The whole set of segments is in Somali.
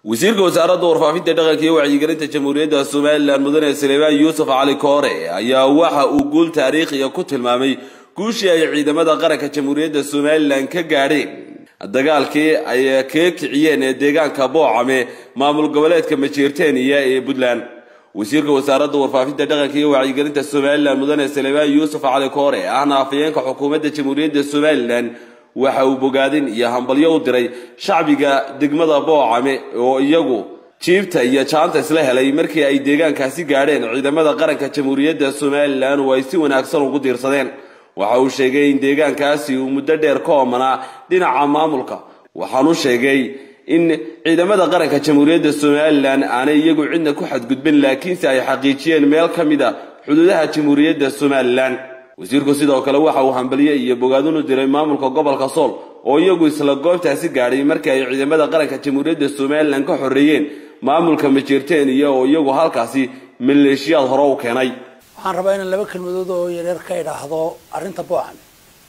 wasiirka wasaaradda warfaafinta dhaqanka iyo wacyigelinta jamhuuriyadda somalilan mudane suleymaan yuusuf cali koore ayaa waxa uu guul taariikhiya ku tilmaamay guushii ay ciidamada qaranka jamhuuriyadda somalilan ka gaadheen dagaalkii ay kaga kiciyeen ee deegaanka boocame maamul goboleedka majeerteniya ee puntland wasiirka wasaaradda warfaafinta dhaqanka iyo wacyigelinta somalilan mudane suleymaan yuusuf cali koore ahna afayeenka xukuumadda jamhuuriyadda somalilan waxa uu bogaadin iyo hambalyo u diray shacbiga degmada boocame oo iyagu jiibta iyo jaanta isla helay markii ay deegaankaasi gaadheen ciidamada qaranka jamhuuriyadda somalilan oo ay si wanaagsan ugu diirsadeen waxa uu sheegay in deegaankaasi uu muddo dheer ka oomanaa dhinaca maamulka waxaanu sheegay in ciidamada qaranka jamhuuriyadda somalilan aanay iyagu cidna ku xadgudbin laakiinse ay xaqiijiyeen meel ka mid a xuduudaha jamhuuriyadda somalilan wasiirku sidoo kale waxa uu hambalye iyo bogaadin u diray maamulka gobolka sool oo iyagu isla goobtaasi gaadhay markii ay ciidamada qaranka jamhuuriyadda somalilan ka xoreeyeen maamulka majeerteniya oo iyagu halkaasi maleeshiyaad hore u keenay waxaan rabaa inaan laba kelmadood oo yareer ka idhaahdo arrinta boocame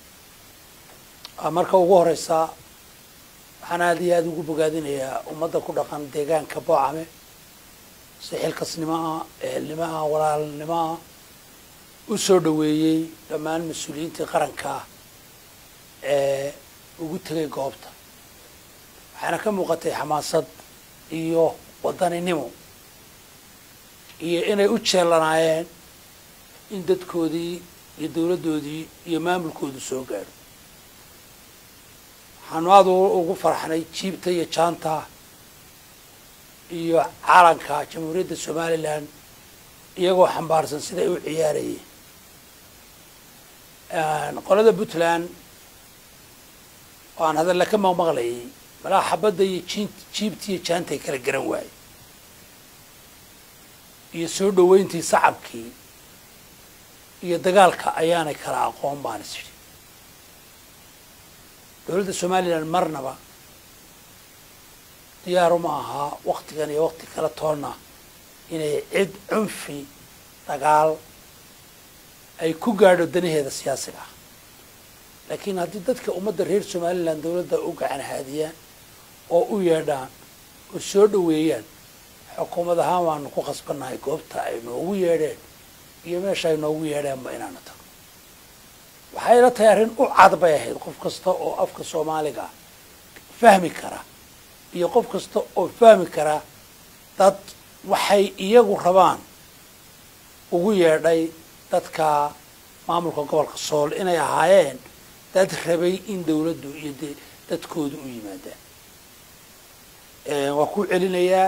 marka ugu horeysa waxaan aada iyo aada ugu bogaadinayaa ummadda ku dhaqan deegaanka boocame si xilkasnimo ah ehelnimo ah walaalnimo ah u soo dhaweeyey dhammaan mas-uuliyiintii qaranka ee ugu tegay goobta waxaana ka muuqatay xamaasad iyo wadaninimo iyo inay u jeelanaayeen in dadkoodii iyo dawladdoodii iyo maamulkoodu soo gaadho waxaanu aada ugu farxnay jiibta iyo jaanta iyo calanka jamhuuriyadda somalilan iyagoo xambaarsan siday u ciyaarayeen qolada puntland oo aan hadalla ka maqmaqlayay malaa xabadda iyo jin jiibta iyo jaantay kala garan waaye iyo soo dhaweyntii sacabkii iyo dagaalka ayaanay kala aqoon baan is idhi dowladda somalilan marnaba diyaaru ma ahaa waktigan iyo wakti kala toonna inay cid cunfi dagaal ay ku gaadho danaheeda siyaasiga ah laakiin haddii dadka ummadda reer somalilan dawladda u gacan haadiyaan oo u yeedhaan oo soo dhaweeyaan xukuumad ahaan waanu ku khasbannahay goobta ay noogu yeedheen iyo meesha ay noogu yeedheenba inaanu tagno waxay la tahay arrin u cad bay ahayd qof kasta oo afka soomaaliga fahmi kara iyo qof kasta oo fahmi kara dad waxay iyagu rabaan ugu yeedhay dadka maamulka gobolka sool inay ahaayeen dad rabay in dawladdu iyo de dadkoodu u yimaadaan waa ku celinayaa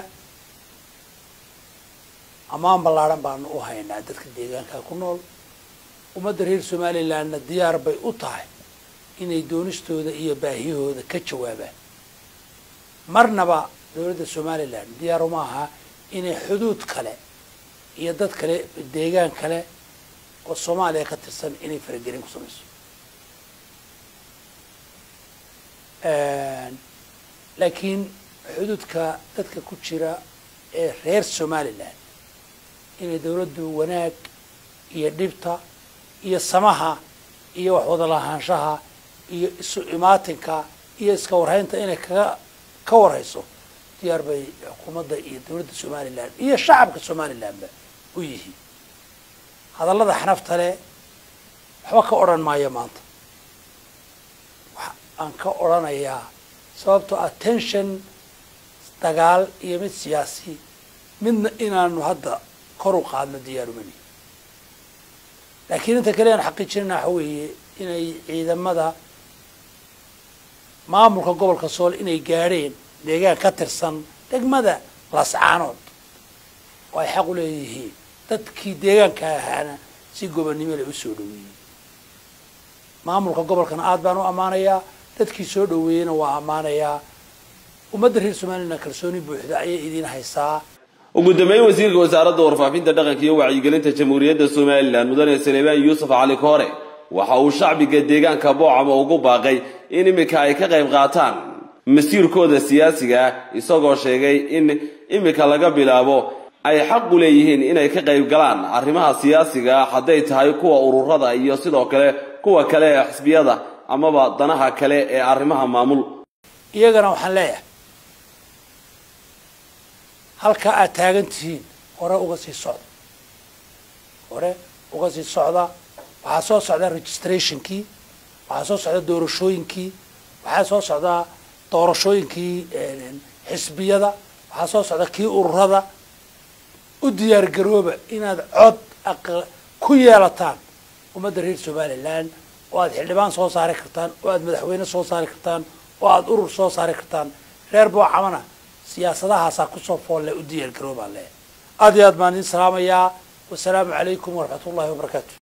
ammaan ballaadhan baanu u haynaa dadka deegaanka ku nool ummadda reer somalilandna diyaar bay u tahay inay doonistooda iyo baahiyahooda ka jawaabaan marnaba dawladda somalilan diyaar uma aha inay xuduud kale iyo dad kale deegaan kale oo soomaaliya ka tirsan inay faragelin ku samayso laakiin xuduudka dadka ku jira ee reer somalilan inay dawladdu wanaag iyo dhibta iyo samaha iyo wax wada lahaanshaha iyo isu imaatinka iyo iska warhaynta inay kaga ka warhayso diyaar bay xukuumadda iyo dawladda somalilan iyo shacabka somalilanba u yihiin hadallada xanafta le waxba ka odhan maayo maanta wax aan ka odhanayaa sababtoo ah tension dagaal iyo mid siyaasi midna inaanu hadda kor u qaadno diyaarumani laakiin inta kale aan xaqiijinayna waxa weeye inay ciidamada maamulka gobolka sool inay gaadheen deegaan ka tirsan degmada lascaanood oo ay xaq u leeyihiin dadkii deegaanka ahaana si gobonnimo lay u soo dhaweeyey maamulka gobolkana aada baan u ammaanayaa dadkii soo dhaweeyeyna waa ammaanayaa ummadda reer somalilan kalsooni buuxda ayay idiin haysaa ugu dambeyn wasiirka wasaaradda warfaafinta dhaqanka iyo wacyigelinta jamhuuriyadda somalilan mudane suleymaan yuusuf cali koore waxa uu shacbiga deegaanka boocama ugu baaqay in iminka ay ka qayb qaataan masiirkooda siyaasiga ah isagoo sheegay in iminka laga bilaabo ay xaq u leeyihiin inay ka qayb galaan arrimaha siyaasiga ah hadday tahay kuwa ururada iyo sidoo kale kuwa kale ee xisbiyada amaba danaha kale ee arrimaha maamul iyagana waxaan leeyahay halkaa aad taagan tihiin hore uga sii socda hore uga sii socda waxaa soo socda registrationkii waxaa soo socda doorashooyinkii waxaa soo socda doorashooyinkii xisbiyada waxaa soo socda kii ururada u diyaar garooba inaad cod ku yeelataan ummadda reer somaliland oo aad xildhibaan soo saari kartaan oo aad madaxweyne soo saari kartaan oo aad urur soo saari kartaan reer boocamana siyaasadahaasaa kusoo foolle u diyaar garoobaan le aad iyo aad baan idin salaamayaa wasalaamu calaykum waraxmat ullahi wabarakaatu